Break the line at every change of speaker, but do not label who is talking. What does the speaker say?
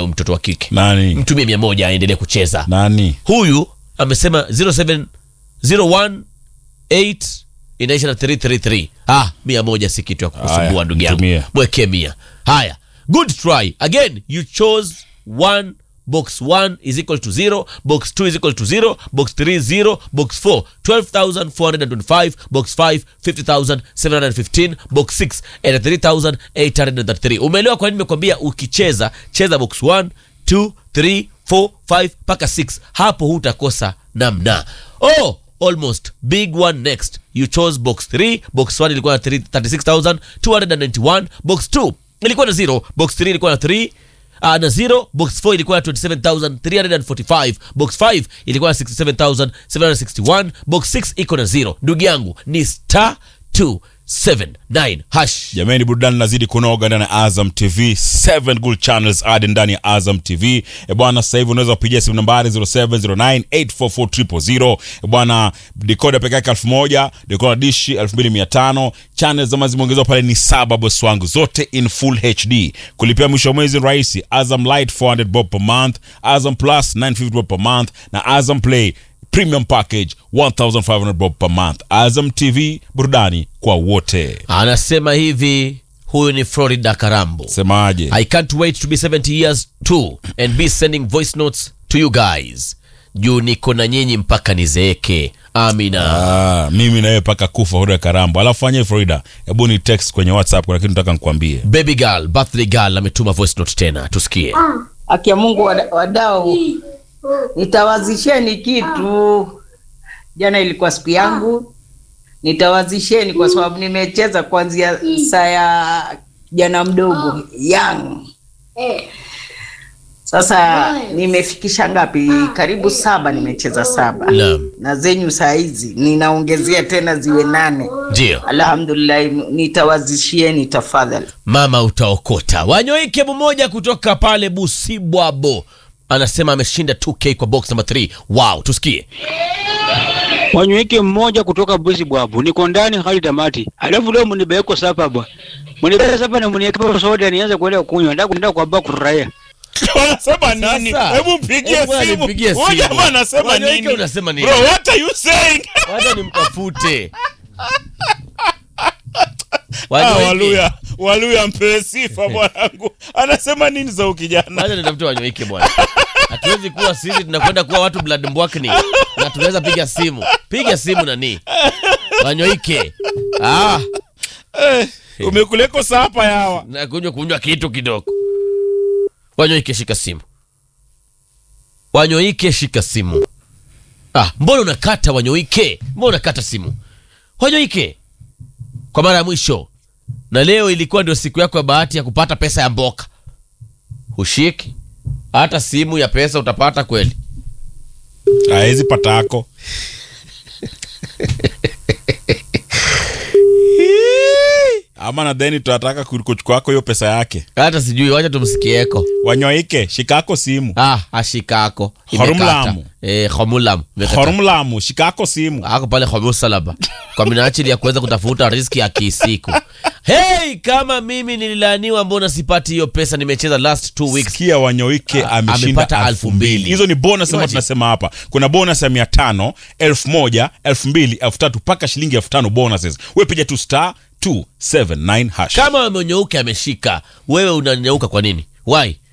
huyu mtoto wa kike
nani
mtumie mia moja aendelee kucheza
nani
huyu amesema 07018 inaisha na 333 ah mia moja si kitu ya kukusumbua
Haya,
ndugu yangu
mtumie.
mwekee mia haya good try again you chose one box 1 is equal to 0 box 2 is equal to 0 box 3 0 box 4 12425 box 5 50715 box 6 83833 umeelewa kwa nini nimekwambia ukicheza cheza box 1 2 3 4 5 mpaka 6 hapo hutakosa namna oh almost big one next you chose box 3 box 1 ilikuwa na 3- 36291 box 2 ilikuwa na 0 box 3 ilikuwa na 3 Uh, na 0 box 4 ilikuwa na 27345 box 5 ilikuwa na 67761 box 6 iko na 0 ndugu yangu ni star 279 hash
jamani burudani nazidi kunoga ndani ya azam tv 7 good channels adi ndani ya azam tv e bwana sasa hivi unaweza kupigia simu nambari 0709844000 e bwana dekoda peke yake 1000 dekoda dishi 2500 channels zama zimeongezwa pale ni saba boss wangu zote in full hd kulipia mwisho wa mwezi ni rahisi azam light 400 bob per month azam plus 950 bob per month na azam play premium package 1500 bob per month azam tv burudani kwa wote
anasema hivi huyu ni florida karambo
semaje
I can't wait to be 70 years too and be sending voice notes to you guys. Juu niko na nyinyi mpaka nizeeke. Amina.
Ah, mimi nawe paka kufa huda karambo alafu fanye florida hebu ni text kwenye whatsapp kuna kitu nataka nikwambie
Baby girl, birthday girl ametuma voice note tena. Tusikie.
Haki ya Mungu wada- wadau, nitawazisheni kitu. Jana ilikuwa siku yangu, nitawazisheni kwa sababu nimecheza kuanzia saa ya jana mdogo young. Sasa nimefikisha ngapi? Karibu saba, nimecheza saba
Naam.
na zenyu saa hizi ninaongezea tena ziwe nane.
Ndio.
Alhamdulillah, nitawazishieni tafadhali.
Mama utaokota. Wanyoike mmoja kutoka pale Busibwabo. Anasema ameshinda 2K kwa box number 3. Wow, tusikie.
wanyweke mmoja kutoka busi bwabu niko ndani hali tamati alafu leo munibeko sapa bwa munibeka sapa na munieka soda nianze kuenda kunywa nda kuenda kwa ba kuraya
wanasema nini
Sasa,
hebu mpigie
hebu
simu
nipigie
Huyu
simu.
jamaa anasema
Wanyoike
nini
unasema nini?
bro what are you saying
Wacha nimtafute.
ah,
Wanyoike.
waluya waluya mpewe sifa bwanangu anasema nini za ukijana
Wacha nitafute wanyoike bwana. Hatuwezi kuwa sisi tunakwenda kuwa watu blood mbwakni na tunaweza piga simu. Piga simu nani? Wanyoike. Ah,
eh, umekuleko sapa yawa
na kunywa kunywa kitu kidogo. Wanyoike shika simu. Wanyoike shika simu. Ah, mbona unakata Wanyoike? Mbona unakata simu? Wanyoike. Kwa mara ya mwisho. Na leo ilikuwa ndio siku yako ya bahati ya kupata pesa ya mboka. Hushiki. Hata simu ya pesa utapata kweli.
aezi patako ama nadhani tunataka kuchukuako hiyo pesa yake
Hata sijui, wacha tumsikieko.
wanyoike shikako simu
Ah, ashikako.
Hormulamu.
Eh, homulamu. Imekata.
hormlamu shikako simu
ako pale homusalaba kwa minajili ya kuweza kutafuta riski ya kisiku hey kama mimi nililaaniwa mbona sipati hiyo pesa nimecheza last two weeks
sikia wanyoike
Ah,
ameshinda
amepata
elfu
elfu
mbili
mbili.
hizo ni bonus ambayo
Imagine.
tunasema hapa kuna bonus ya mia tano elfu moja elfu mbili elfu tatu mpaka shilingi elfu tano bonuses we piga tu star 279 hash
kama amenyeuka ameshika wewe unanyeuka kwa nini why